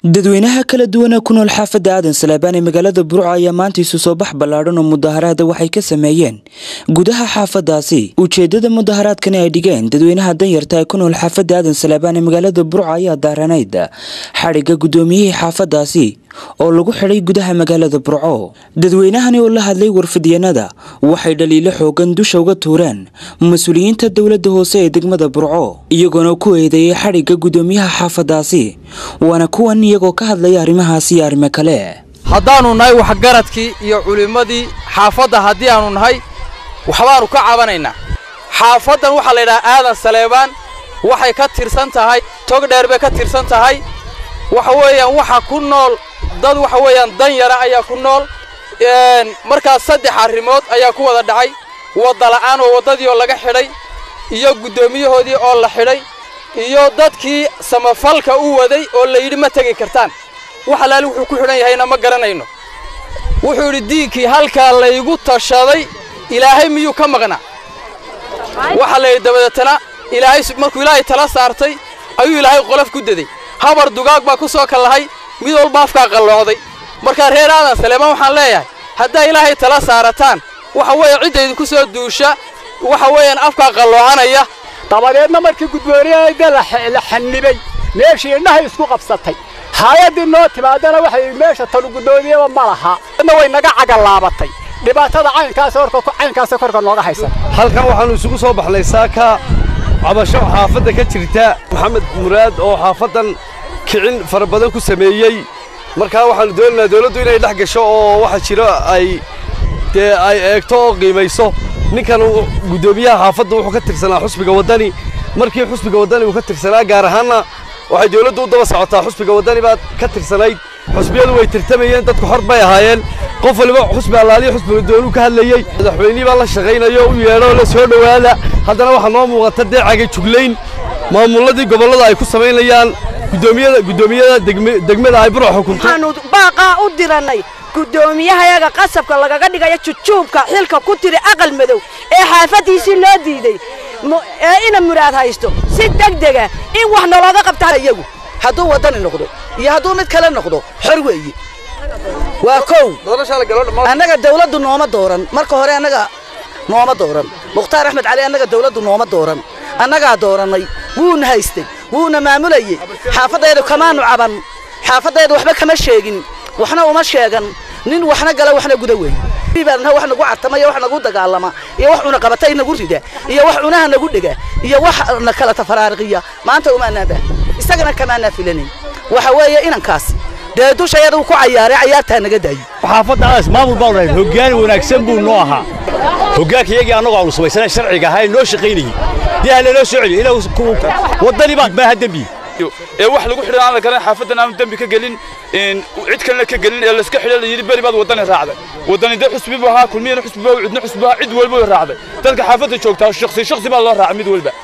dadweynaha kala duwana ku nool xaafadda aadan salaabaan ee magaalada burco ayaa maanta isu soo bax ballaadhan oo mudaharaada waxay ka sameeyeen gudaha xaafadaasi ujeedada mudaharaadkani ay dhigeen dadweynaha danyarta ee ku nool xaafadda aadan salaabaan ee magaalada burco ayaa daaranayd xadhigga guddoomiyihii xaafadaasi oo lagu xidhay gudaha magaalada burco dadweynahani oo la hadlay warfidyanada waxay dhaliilo xoogan dusha uga tuureen mas-uuliyiinta dowladda hoose ee degmada burco iyagoona ku eedeeyay xadhigga guddoomiyaha xaafadaasi waana kuwan iyagoo ka hadlaya arrimahaasi iyo arrimo kale haddaannu nahay waxgaradkii iyo culimmadii xaafadda haddii aannu nahay waxbaannu ka cabanaynaa xaafaddan waxaa la yidhaha aadan saleebaan waxay ka tirsan tahay tog dheer bay ka tirsan tahay waxa weeyaan waxa ku nool dad waxa weeyaan dan yara ayaa ku nool markaas saddex arrimood ayaa ku wada dhacay waddala'aan oo waddadii oo laga xidhay iyo guddoomiyahoodii oo la xidhay iyo dadkii samafalka u waday oo la yidhi ma tegi kartaan wax alaali wuxuu ku xidhan yahayna ma garanayno wuxuu yidhi diinkii halkaa laygu tashaday ilaahay miyuu ka maqnaa waxaa la yidhi dabadeetana ilaahay markuu ilaahay tala saartay ayuu ilaahay qolof ku daday habar dugaag baa ku soo kallahay mid walba afkaa qalloocday markaa reer aadan saleemaan waxaan leeyahay haddaa ilaahay tala saarataan waxa weeye cidda idinku soo duusha waxa weeyaan afkaa qalloocanaya dabadeedna markii guddooniyada la xannibay meeshii indhahay isku qabsatay hay-addii noo timaadana waxay meesha tanu guddoomiyaba ma laha na way naga cagalaabatay dhibaatada caynkaas caynkaasa korka nooga haysan halkan waxaannu isugu soo baxnay saaka cabasho xaafadda ka jirta maxamed muraad oo xaafaddan kicin fara badan ku sameeyey markaa waxaannu doonaynaa dawladdu inay dhex gasho oo waxa jiro ay dee ay eegto oo qiimayso ninkan guddoomiyaha xaafadda wuxuu ka tirsanaa xusbiga waddani markii xusbiga waddani uu ka tirsanaa gaar ahaanna waxay dawladdu u daba socotaa xusbiga waddani baad ka tirsanayd xusbiyadu way tirtamayeen dadku xor bay ahaayeen qof waliba xusbi allaaliya xusbiga doonuu ka hadlayey madaxweynihii baa la shaqaynayo u yeedho la soo dhowaada haddana waxaa noo muuqata dee caga juglayn maamulladii gobollada ay ku samaynayaan guddoomiyada guddoomiyada degmada ay burco xukunto waxaanu baaqaa u dirannay guddoomiyahayaga qasabka lagaga dhigaya jujuubka xilka ku tiri aqal madow ee xaafaddiisii noo diiday ee ina muraad haysto si degdega in wax nalooga qabtaa iyagu hadduu waddani noqdo iyo hadduu mid kale noqdo xor weeye waa kow annaga dawladdu nooma dooran marka hore annaga nooma dooran mukhtaar axmed cali annaga dawladdu nooma dooran annagaa doorannay wuuna haystay wuuna maamulayey xaafaddeedu kamaanu caban xaafaddeedu waxba kama sheegin waxna uma sheegan nin waxna gala waxna guda weeye baadna wax nagu cartamaya wax nagu dagaalama iyo wax cuna qabatay nagu rida iyo wax cunaha nagu dhega iyo wax na kala tafaraariqiya maanta umaanaa baa isagana kamaanaa filanayn waxa weeye inankaasi dee dushayada uu ku cayaaray cayaartaa naga daayey xaafaddaadaas maamul baa dhahay hoggaan wanaagsan buu noo ahaa hogaankayagii annagoo aanu samaysana sharciga ahaa noo shaqaynayey dee ha lanoo soo celiyo ilaa waddani baa maaha dembi ee wax lagu xidhan aan la garan xaafaddan aanu dembi ka gelin cid kalena ka gelin ee layska xidhan la yidhi beri baad waddani raacday waddani dee xusbi buu ahaa kulmiyana xusbi baa cidna xusbi ahaa cid walba way raacday dadka xaafadda joogtaa shakhsi shakhsi baa loo raacay mid walba